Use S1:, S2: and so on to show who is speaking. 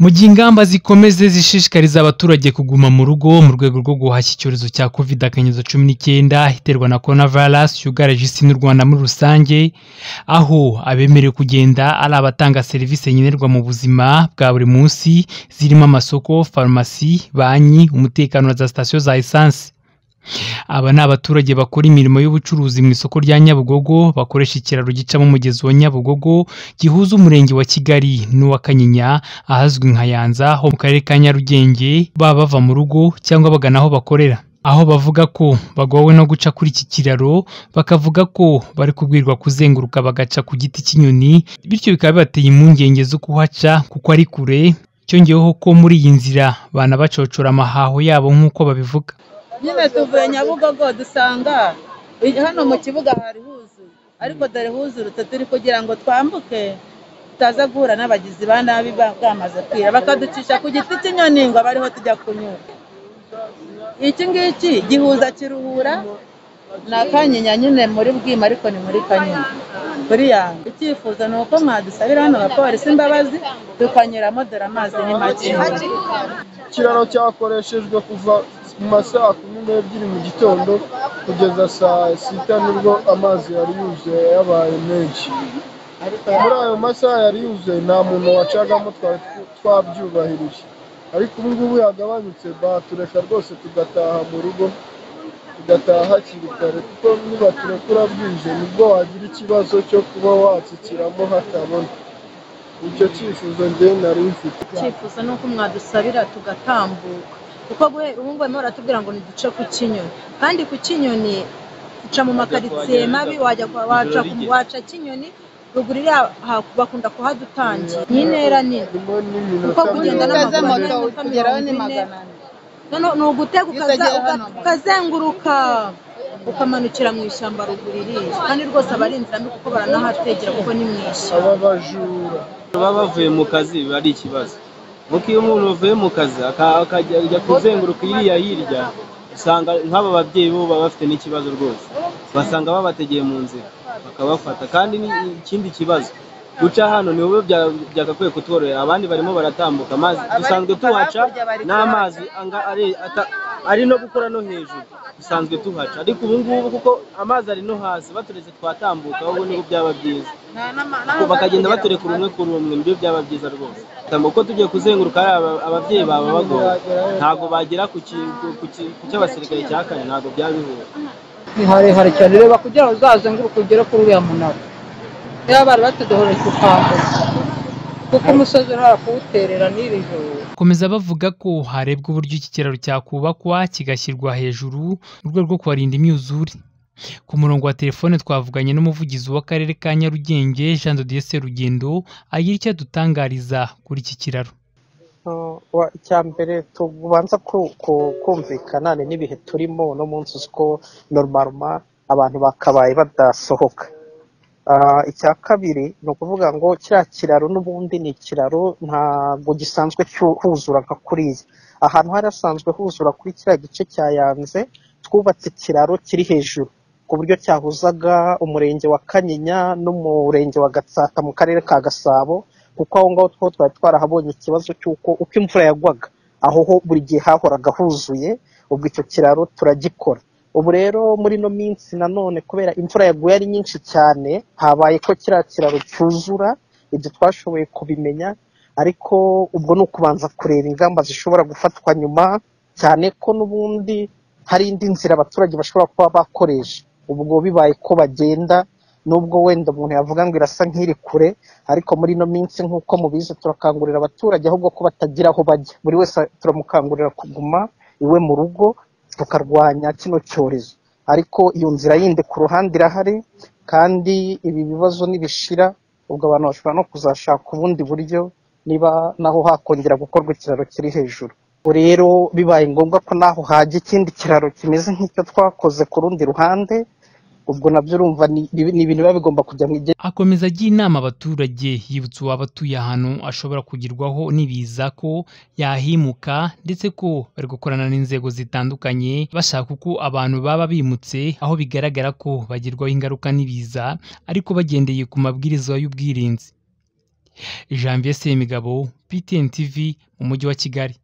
S1: Mu gihe ingamba zikomeze zishishikariza abaturage kuguma mu rugo mu rwego rwo guhashya icyorezo cya kovide akanyezo cumi n'icyenda iterwa na corona virus yugarije isi n'u Rwanda muri rusange, aho abemerewe kugenda ari abatanga serivisi nkenerwa mu buzima bwa buri munsi zirimo amasoko, farumasi, banki, umutekano na za sitasiyo za esansi. Aba ni abaturage bakora imirimo y'ubucuruzi mu isoko rya Nyabugogo, bakoresha ikiraro gicamo umugezi wa Nyabugogo gihuza umurenge wa Kigali n'uwa Kanyinya ahazwi nka Yanza ho mu karere ka Nyarugenge, baba bava mu rugo cyangwa bagana aho bakorera. Aho bavuga ko bagowe no guca kuri iki kiraro, bakavuga ko bari kubwirwa kuzenguruka bagaca ku giti cy'inyoni, bityo bikaba bibateye impungenge zo kuhaca kuko ari kure, cyongeyeho ko muri iyi nzira banabacocora amahaho yabo nk'uko babivuga.
S2: nyine tuvuye nyabugogo dusanga hano mu kibuga hari huzuye ariko dore huzurutse turi kugira ngo twambuke tutaza guhura n'abagizi ba nabi ba- bwamaze kwira bakaducisha ku giti cy'inyoni ngo abe ariho tujya kunyura iki ngiki gihuza kiruhura ni akanyinya nyine muri bwima ariko ni muri kanyinya kuri yanjye icyifuzo ni uko mwadusabira hano abapolisi imbabazi tukanyuramo dore amazi ni make
S3: ikiraro cyakoreshejwe kuva mu ma saa kumi n'ebyiri mu gitondo kugeza saa sita nibwo amazi yari yuzuye yabaye menshi muri ayo masaha yari yuzuye nta muntu wacagamo twari tw- twabyubahirije ariko ubu ngubu yagabanutse batureka rwose tugataha mu rugo tugataha hakiri kare kuko nibaturekura bwije nibwo wagira ikibazo cyo kuba watsukiramo hatabona icyo cyifuzo njyewe nari mfite
S4: icyifuzo ni uko mwadusabira tugatambuka kuko guhera ubu ngubu barimo baratubwira ngo ntiduce ku kinyoni kandi ku kinyoni uca mu makaritsiye mabi wajya kwa- waca ku- waca kinyoni ruguru iri aha- aha bakunda kuhadutangira ni intera nini
S3: harimo n'iminota
S4: Kuko kugenda
S3: mirongo
S2: ukaza
S3: ine.
S2: moto ukugeraho ni magana ane
S4: noneho ni ugutega
S2: Iyo
S4: ukaza-
S2: utagera hano.
S4: uka- ukazenguruka ukamanukira mu ishyamba ruguru iriya kandi rwose aba ari inzira mbi kuko baranahategera kuko ni mu ishyamba
S3: aba bajura
S5: baba bavuye mu kazi biba ari ikibazo kuko iyo umuntu avuye mu kazi aka- akajya ajya kuzenguruka iriya hirya usanga nk'aba babyeyi bo baba bafite n'ikibazo rwose basanga babategeye mu nzira bakabafata kandi ni ikindi kibazo guca hano ni wowe bya- byagakwiye kutworohera abandi barimo baratambuka amazi dusanzwe tuhaca n'amazi anga- ari- ata- ari no gukora no hejuru dusanzwe tuhaca ariko ubu ngubu kuko amazi ari no hasi baturetse twatambuka ahubwo nibwo byaba byiza Ubwo bakagenda baturekura umwe kuri umwe nibyo byaba byiza rwose Tamba uko tugiye kuzenguruka ari aba- ababyeyi baba bagora ntabwo bagera ku ki- ku- ku ki- ku cy'abasirikare cya kane ntabwo byaba bihura
S6: ni harehare cyane reba kugira ngo uzazenguruke ugere kuri uriya munara niba bari batuduhoreye kukwambuka kuko umusozi uri kuwuterera n'iri joro
S1: Komeza bavuga ko harebwa uburyo iki kiraro cyakubakwa kigashyirwa hejuru mu rwego rwo kubarinda imyuzure. Ku murongo wa telefone twavuganye n'umuvugizi w'akarere ka Nyarugenge Jean de Dieu Serugendo agira icyo adutangariza kuri iki kiraro.
S7: icya mbere tubanza ku- ku- kumvikana ni n'ibihe turimo uno munsi uzi ko normaruma abantu bakabaye badasohoka Ah, icya kabiri ni ukuvuga ngo kiriya kiraro n'ubundi ni ikiraro ntabwo gisanzwe cyu- huzura nka kuriya ahantu harasanzwe huzura kuri kiriya gice cya yanze twubatse ikiraro kiri hejuru ku buryo cyahuzaga umurenge wa kanyinya n'umurenge wa gatsata mu karere ka gasabo kuko aho ngaho two twari twarahabonye ikibazo cy'uko uko imvura yagwaga aho ho buri gihe hahoraga huzuye ubwo icyo kiraro turagikora ubu rero muri ino minsi nanone kubera imvura yaguye ari nyinshi cyane habaye ko kiriya kiraro cyuzura ibyo twashoboye kubimenya ariko ubwo ni ukubanza kureba ingamba zishobora gufatwa nyuma cyane ko n'ubundi hari indi nzira abaturage bashobora kuba bakoresha ubwo bibaye ko bagenda nubwo wenda umuntu yavuga ngo irasa nk'iri kure ariko muri ino minsi nk'uko mubizi turakangurira abaturage ahubwo ko batagira aho bajya buri wese turamukangurira kuguma iwe mu rugo tukarwanya kino cyorezo ariko iyo nzira yindi ku ruhande irahari kandi ibi bibazo nibishira ubwo abantu bashobora no kuzashaka ubundi buryo niba naho hakongera gukorwa ikiraro kiri hejuru Ubwo rero bibaye ngombwa ko naho hajya ikindi kiraro kimeze nk'icyo twakoze ku rundi ruhande ubwo nabyo urumva ni ni ibintu biba bigomba kujya mu
S1: Akomeza agira inama abaturage yibutsa uwaba atuye ahantu ashobora kugerwaho n'ibiza ko yahimuka ndetse ko bari gukorana n'inzego zitandukanye bashaka uko abantu baba bimutse aho bigaragara ko bagirwaho ingaruka n'ibiza ariko bagendeye ku mabwiriza y'ubwirinzi. janvier semigabo ptn tv mu mujyi wa kigali